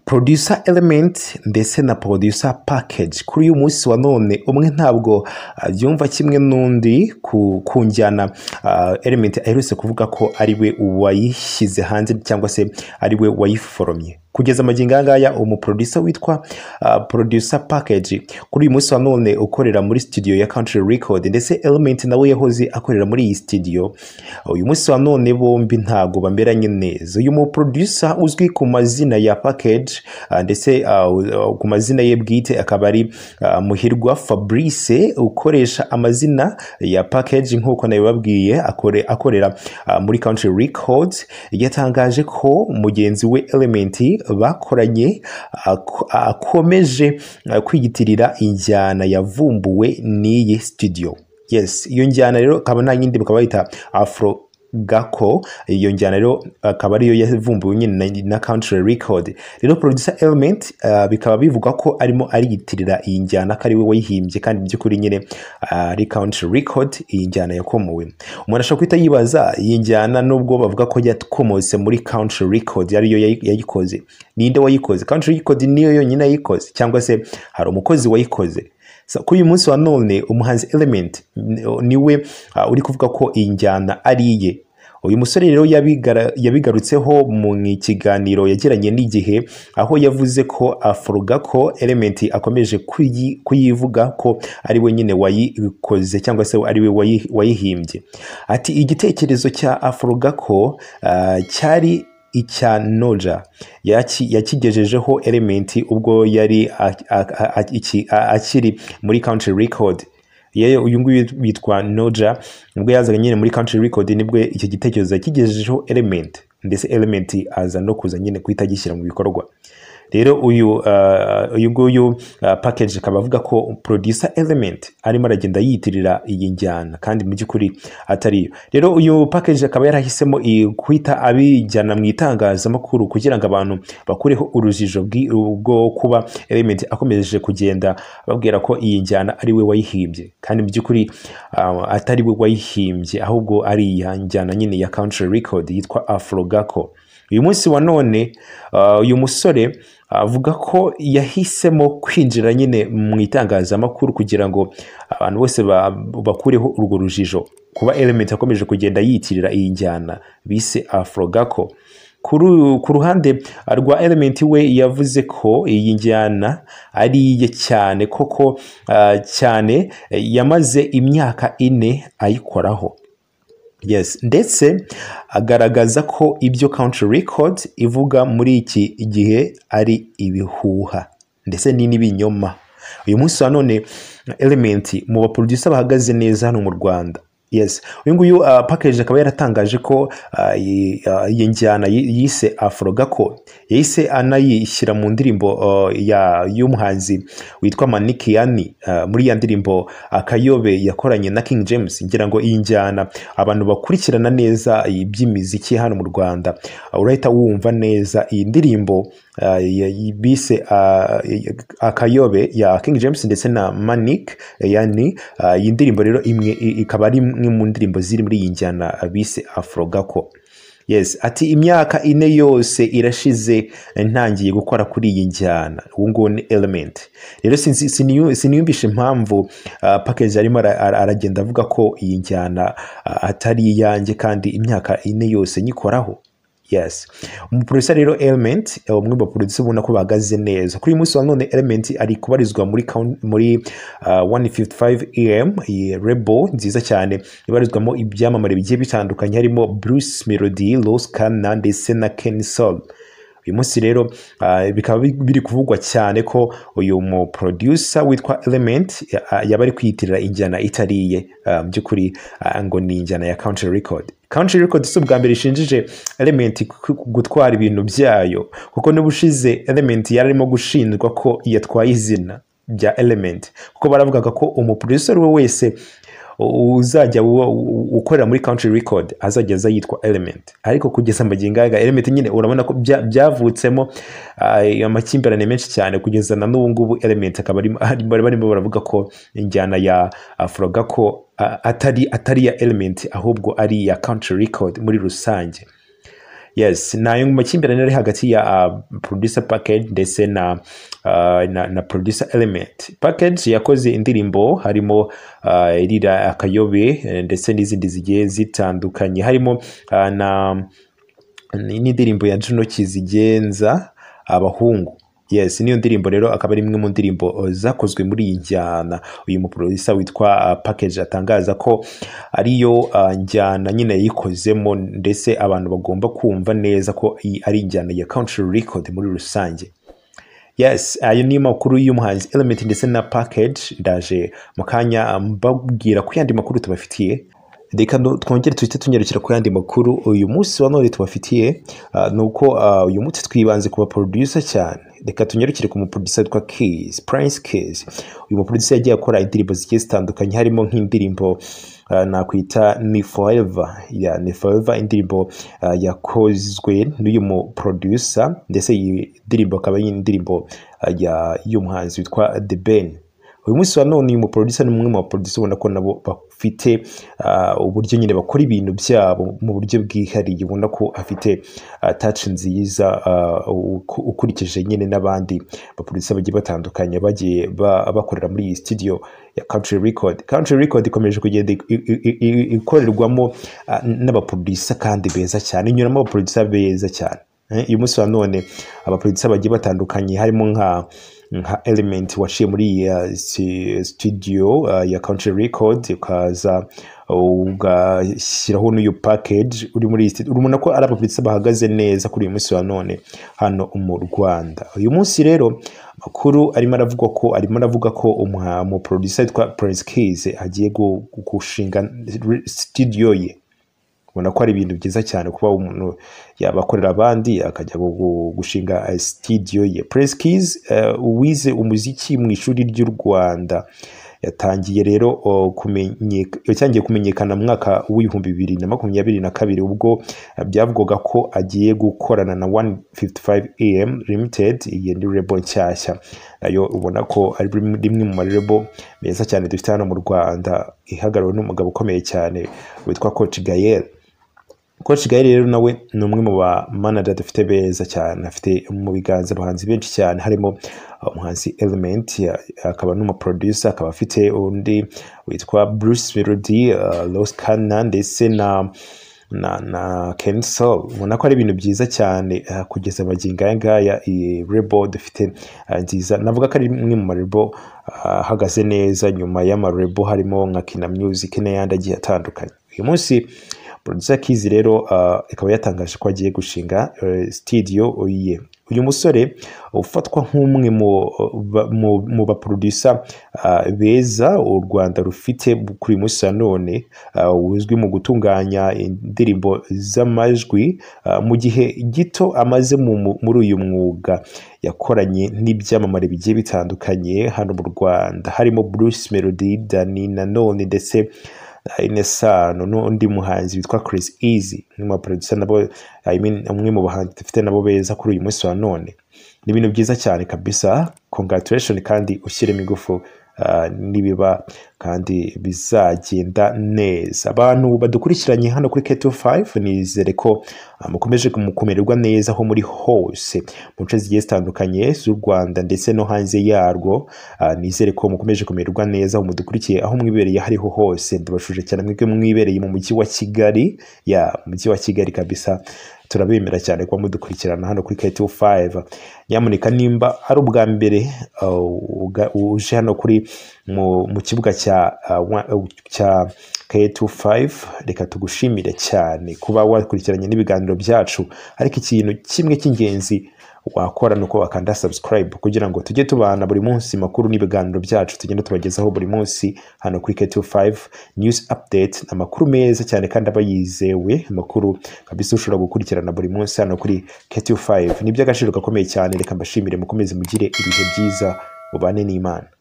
producer element ndetse na producer package kuri uyu munsi wa none umwe ntabwo abyumva kimwe n'undi ku, ku njyana ah, element aherutse kuvuga ko ari we wayishyize hanze cyangwa se ari we wayiforomye kugeza amagingo aya ngaya umuproducer witwa ah, producer package kuri uyu munsi wa none ukorera muri studio ya country record ndetse element nawe yahoze akorera muri iyi studio uyu munsi wa none bombi ntabwo bameranye neza uyu muproducer uzwi ku mazina ya package ah, ndetse ah, u- ku mazina ye bwite akaba ari ah, muhirwa fabrice ukoresha amazina ya package nk'uko nabibabwiye akore- akorera ah, muri country records yatangaje ko mugenzi we element bakoranye ako- akomeje ah, kwiyitirira injyana yavumbuwe n'iyi studio yes iyo njyana rero akaba nta yindi bakaba bayita afro gako iyo njyana rero akaba ariyo yavumbuwe nyine na, na country record rero producer element ah, bikaba bivuga ko arimo ariyitirira iyi njyana ko ari we wayihimbye kandi mu by'ukuri nyine ah, ari country record iyi njyana yakomowe umuntu ashobora guhita yibaza iyi njyana nubwo bavuga ko yakomotse muri country record ariyo yayi- yayikoze ninde wayikoze country record niyo yonyine yayikoze cyangwa se hari umukozi wayikoze So, kuri uyu munsi wa none umuhanzi element ni- niwe ah, uri kuvuga ko iyi njyana ari iye uyu musore rero yabigara- yabigarutseho mu kiganiro yagiranye n'igihe aho yavuze ko afuruga ko element akomeje kuyi- kuyivuga ko ari we nyine wayikoze cyangwa se ari we wayi- wayihimbye ati igitekerezo cya afuruga ko ah, cyari icya noja yaki- yakigejejeho element ubwo yari a- a- a- a- iki- a- akiri muri country record yewe uyu nguyu witwa noja nibwo yazaga nyine muri country record nibwo icyo gitekerezo yakigejejeho element ndetse element aza no kuza nyine guhita agishyira mu bikorwa rero uyu uh, uyu nguyu uh, package akaba avuga ko producer element arimo aragenda yiyitirira iyi njyana kandi mu by'ukuri atari yo rero uyu package akaba yarahisemo i- guhita abijyana mu itangazamakuru kugira ngo abantu bakureho urujijo bwi- bwo kuba element akomeje kugenda babwira ko iyi njyana ari we wayihimbye kandi mu by'ukuri uh, atari we wayihimbye ahubwo ari iyi njyana nyine ya country record yitwa afrogaco uyu munsi wa none uh, uyu musore avuga ko yahisemo kwinjira nyine mu itangazamakuru kugira ngo abantu bose ba- bakureho urwo rujijo kuba element akomeje kugenda yitirira iyi njyana bise afrogako Kuri u- ku ruhande rwa element we yavuze ko iyi njyana ari iye cyane koko ah, cyane eh, yamaze imyaka ine ayikoraho yes ndetse agaragaza ko ibyo country record ivuga muri iki gihe ari ibihuha ndetse ni n'ibinyoma uyu munsi wa none element mu baproducer bahagaze neza hano mu rwanda yes uyu nguyu uh, package akaba yaratangaje ko ah, iyi ah, iyi njyana yi- yise afrogako yahise anayishyira mu ndirimbo ah, ya y'umuhanzi witwa manikiyani muri ya ndirimbo akayobe yakoranye na king james ngira ngo iyi njyana abantu bakurikirana neza iby'imiziki hano mu rwanda ah, urahita wumva neza iyi ndirimbo ah, ya- ya- bise ah, ya- akayobe ya king james ndetse na manik yani ah, iyi ndirimbo rero imwe i- ikaba ari imwe mu ndirimbo ziri muri iyi njyana ah, bise afrogako yes ati imyaka ine yose irashize ntangiye gukora kuri iyi njyana ubu ngubu ni element rero sinzi- siniyu- siniyumvisha impamvu ah, package arimo ara- ara- aragenda avuga ko iyi njyana ah, atari iyanjye kandi imyaka ine yose nyikoraho yes umuproducer rero element eh, umwe mu baproducer ubona ko bahagaze neza kuri uyu munsi wa none element ari kubarizwa muri count- muri uh, 155 am iyi rebo nziza cyane ibarizwamo ibyamamare bigiye bitandukanye harimo bruce melody los kana ndetse na ken sol uyu munsi rero ah, bikaba bi- biri kuvugwa cyane ko uyu mu producer witwa element ya- ah, yaba ari kwiyitirira injyana itariye ah, mu by'ukuri ah, ngo ni injyana ya country record country record si ubwa mbere ishinjije element ku- ku- gutwara ibintu byayo kuko n'ubushize element yari arimo gushinjwa ko yatwaye izina rya element kuko baravugaga ko umuproducer we wese u- uzajya wo- u- ukorera muri country record azajya aza yitwa element ariko kugeza amagingo aya element nyine urabona ko bya- byavutsemo ah, amakimbirane menshi cyane kugeza na n'ubu ngubu element akaba arimo- arimo- barimo baravuga ko injyana ya afroga ko ah, atari atari iya element ahubwo ari iya country record muri rusange yes ni ayo makimbirane ari hagati ya uh, producer package ndetse na uh, na, na producer element package yakoze indirimbo harimo uh, irira akayobe eh, ndetse n'izindi zigiye zitandukanye harimo uh, na n'indirimbo ya Juno Kizigenza abahungu yes niyo ndirimbo rero akaba ari imwe mu ndirimbo uh, zakozwe muri iyi njyana uyu muproducer witwa uh, package atangaza ko ariyo uh, njyana nyine yayikozemo ndetse abantu bagomba kumva neza ko iyi ari injyana ya country record muri rusange yes ayo ni makuru y'umuhanzi element ndetse na package ndaje mu kanya mbabwira ko yandi makuru tubafitiye reka no- twongere tuhite tunyarukira ku yandi makuru uyu munsi wa none tubafitiye ah, ni uko ah, uyu munsi twibanze ku baproducer cyane reka tunyarukire ku muproducer witwa Keys Prince Keys uyu muproducer yagiye akora indirimbo zigiye zitandukanye harimo nk'indirimbo ah, nakwita ni forever ya ni forever indirimbo ah, yakozwe n'uyu muproducer ndetse iyi ndirimbo akaba ari indirimbo ah, ya- y'umuhanzi witwa The Ben uyu munsi wa none uyu muproducer ni umwe mu baproducer ubona ko nabo bafite ah, uburyo nyine bakora ibintu byabo mu buryo bwihariye ubona ko afite ah, touch nziza ah, uku- ukurikije nyine n'abandi baproducer bagiye batandukanye bagiye ba- bakorera muri iyi studio ya country record country record ikomeje kugenda i- i- i- i- ikorerwamo ah, n'abaproducer kandi beza cyane inyuramo abaproducer beza cyane Eh, uyu munsi wa none abaproducer bagiye batandukanye harimo nka nka element waciye muri iyi uh, si- studio uh, ya country record ukaza ugashyiraho n'uyu package uri muri iyi studio urabona ko ari abapolisi bahagaze neza kuri uyu munsi wa none hano mu rwanda uyu munsi rero amakuru arimo aravuga ko arimo aravuga ko umuproducer witwa prince keys agiye gu- gu- gushinga studio ye ubona ko ari ibintu byiza cyane kuba umuntu yabakorera abandi akajya gu- gu- gushinga eh, studio ye Prince Keys eh, wize umuziki mu ishuri ry'u Rwanda yatangiye rero oh, kumenyeka- yatangiye kumenyekana mu mwaka w'ibihumbi bibiri na makumyabiri na kabiri ubwo eh, byavugwaga ko agiye gukorana na 155 AM Limited iyi ni rebo nshyashya nayo ubona ko ari rimwe mu marebo meza cyane dufite hano mu Rwanda ihagarariwe n'umugabo ukomeye cyane witwa Coach Gael Coach Gael rero nawe ni umwe mu ba manager dufite beza cyane afite mu biganza abahanzi benshi cyane harimo uh, umuhanzi Element ya- akaba n'umuproducer akaba afite undi witwa Bruce Melody uh, Los Kana ndetse na na na Ken Soul ubona ko ari ibintu byiza cyane uh, kugeza magingo aya ngaya iyi rebo dufite uh, nziza navuga ko ari imwe mu marebo uh, ahagaze neza nyuma y'amarebo harimo nka Kina Music n'ayandi agiye atandukanye uyu munsi producer Keys rero ah, ikaba yatangaje ko agiye gushinga eh, studio ye uyu musore ufatwa nk'umwe mu ba- mu- mu baproducer ah, beza u Rwanda rufite kuri uyu munsi wa none ah, uzwi mu gutunganya indirimbo z'amajwi ah, mu gihe gito amaze mu- mu- muri uyu mwuga yakoranye n'ibyamamare bigiye bitandukanye hano mu Rwanda harimo Bruce Melody, Dani Nanone ndetse Inesano n'undi muhanzi witwa Chris Easy umwe mu baproducer nabo I mean umwe mu bahanzi dufite nabo beza kuri uyu munsi wa none ni ibintu byiza cyane kabisa congratulation kandi ushyiremo ingufu ah, nibiba kandi bizagenda neza abantu badukurikiranye hano kuri K25 nizere ko ah, mukomeje kumukumererwa neza aho muri hose mu nce zigiye zitandukanye z'u Rwanda ndetse no hanze yarwo Ah, nizere ko mukomeje kumererwa neza aho mudukurikiye aho mwibereye aho ariho hose ndabashuje cyane mwebwe mwibereye mu mujyi wa Kigali ya mujyi wa Kigali kabisa turabemera cyane kuba mudukurikirana hano kuri KTO 5 nyamuneka nimba ari ubwa mbere ah, uga- uje hano kuri mu, mu kibuga cya ah, wa- eh, cya K25 reka tugushimire cyane kuba wakurikiranye n'ibiganiro byacu ariko ikintu kimwe cy'ingenzi wakora ni uko wakanda subscribe kugira ngo tujye tubana buri munsi makuru n'ibiganiro byacu tugenda tubagezaho buri munsi hano kuri K25 news update ni amakuru meza cyane kandi aba yizewe amakuru kabisa ushobora gukurikirana buri munsi hano kuri K25 ni iby'agaciro gakomeye cyane reka mbashimire mukomeze mugire ibihe byiza mubane n'Imana